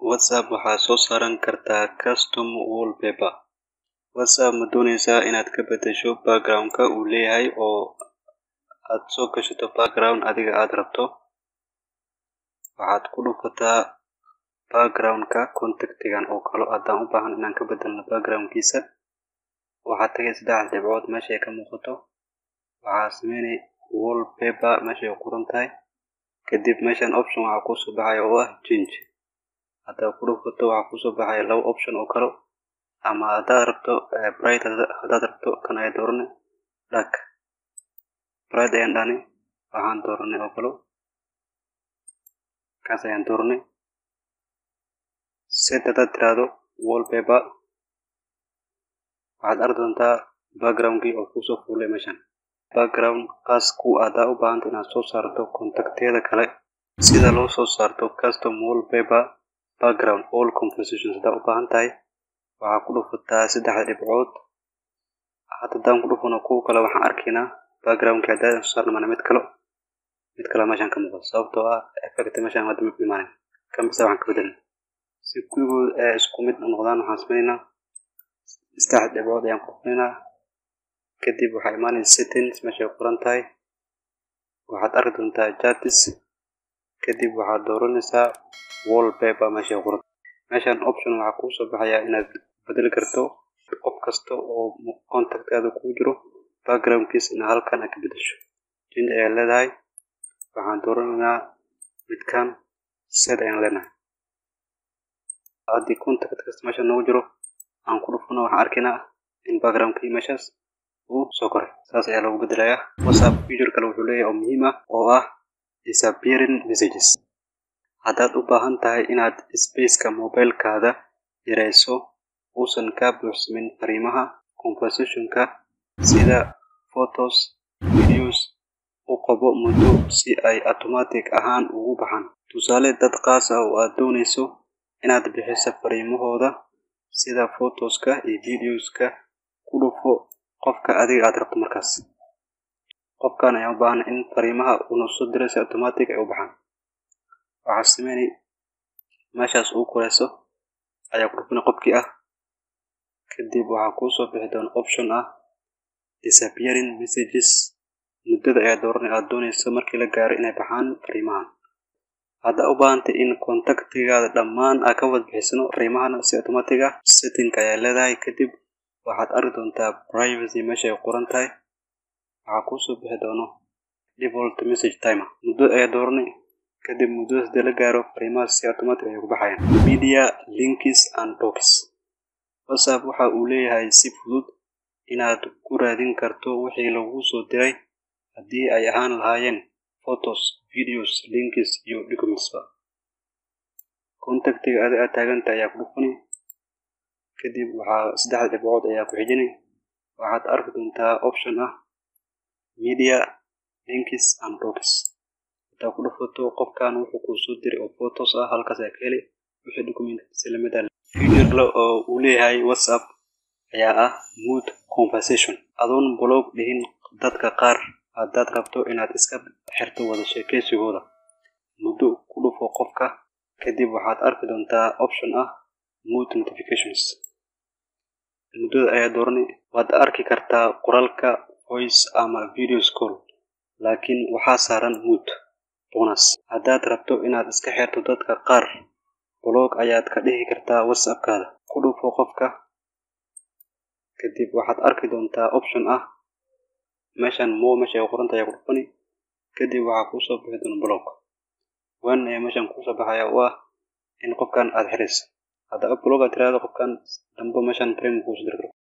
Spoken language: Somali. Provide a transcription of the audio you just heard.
WhatsApp waxaa soo saaran kartaa custom wallpaper. WhatsApp ma doonaysaa inaad ka beddesho background-ka uu leeyahay oo aad soo gashato background adiga aad rabto. Waxaad ku dhufataa background-ka contact-gan oo kale haddaan u baahan inaan ka beddelno background-kiisa. Waxaad tagay saddex dhibcood meesha ay ka muuqato. Waxaad sameynay wallpaper meesha ay ku qoran tahay. Kadib meeshan option waxaa kuu soo baxaya oo ah change. Haddaad ku dhufato waxaa kuu soo baxaya laba option oo kale ama haddaad rabto bright haddaad rabto kan ayaa dooranay dark. Bright ayaan dhahnay waxaan dooranay oo kale kaas ayaan dooranay. Set haddaad tiraahdo wallpaper waxaad arki doontaa background-kii oo kusoo fuulay meeshan. Background kaas ku haddaad u baahantahay inaad soo saarto contact-yada kale sida loo soo saarto custom wallpaper background all compositions haddaad u baahan tahay waxaad ku dhufataa saddexda dhibcood. Haddaan ku dhufano kuwa kale waxaan arkaynaa background-kii haddaan soo saarno mana mid kale mid kale meeshan ka muuqda sababtoo ah effect meeshan hadda ma imaanin. Kan bisa waxaan ka beddelnay. Si kulligood ay isku mid u noqdaan waxaan sameynaa saddex dhibcood ayaan ku dhufaynaa. Kadib waxaa imaanaysa settings meesha ay qoran tahay. Waxaad arki doontaa charts. Kadib waxaad dooranaysaa wallpaper meesha ay qoran meeshan option waxaa kuu soo baxaya inaad beddeli karto qof kasta oo contact-kaada kugu jiro background-kiisa inaad halkan aad ka beddesho. Change ayaad leedahay. Waxaan dooranaynaa midkan set ayaan leenahay. Haddii contact kasta meesha noogu jiro aan ku dhufano waxaan arkaynaa in background-kii meeshaas uu soo koray. Saas ayaa loogu beddelayaa. WhatsApp feature kale wuxuu leeyahay oo muhiim ah oo ah disappearing messages. Haddaad u baahan tahay inaad space-ka mobile-kaada yareyso uusan ka buuxsamin fariimaha conversation-ka sida photos, videos u qabo muddo si ay automatic ahaan uga baxaan. Tusaale dad qaas ah oo aad doonayso inaad bixiso fariimahooda sida photos-ka iyo videos-ka ku dhufo qofka adiga aad rabto markaas. Qofkan ayaa u baahan in fariimaha uu soo diray si automatic ay u baxaan. Waxaad sameynay meeshaas ugu koreyso ayaa ku dhufanay qofkii ah. Kadib waxaa kuu soo bixi doona option ah disappearing messages. Muddada ayaa dooranay aad doonayso markii la gaaro inay baxaan fariimahan. Haddaad u baahan tahay in contact-gaada dhammaan aad ka wada bixisano fariimahana si automatic ah setting ayaa leedahay. Kadib waxaad arki doontaa privacy meesha ay qoran tahay. Waxaa kuu soo bixi doono default message timer. Muddo ayaa dooranay. Kadib muddadaas hadii la gaaro fariimahaas si automatic ayay ku baxayaan. Media links and docs. WhatsApp waxa uu leeyahay si fudud inaad ku raadin karto wixii laguu soo diray haddii ay ahaan lahaayeen photos, videos, links iyo documents ba. Contact-ga adiga aad taagan tahay ayaa ku dhufani. Kadib waxaa saddex dhibcood ayaa ku xijinay. Waxaad arki doontaa option ah media links and docs. Haddaad ku dhufato qofkan wuxuu kuu soo diray oo photos ah halkaas ayaa ka heli wixii document si la mid ah. Feature kale oo uu leeyahay WhatsApp ayaa ah mute conversation. Adoon block dhihin dadka qaar haddaad rabto inaad iska xirto wada sheekaysigooda. Muddo ku dhufo qofka. Kadib waxaad arki doontaa option ah mute notifications. Muddada ayaa dooranay. Waad arki kartaa qoraalka voice ama video call laakiin waxaa saaran mute bonus. Haddaad rabto inaad iska xirto dadka qaar block ayaad ka dhigi kartaa WhatsApp-kaada. Ku dhufo qofka. Kadib waxaad arki doontaa option ah meeshan more meesha ay qoran tahay ayaa ku dhufani. Kadib waxaa kuu soo bixi doona block. One ayaa meeshan kuu soo baxaya oo ah in qofkan aad xirayso. Haddaad block aad tiraahdo qofkan dambe meeshan frame kugu soo diri karo.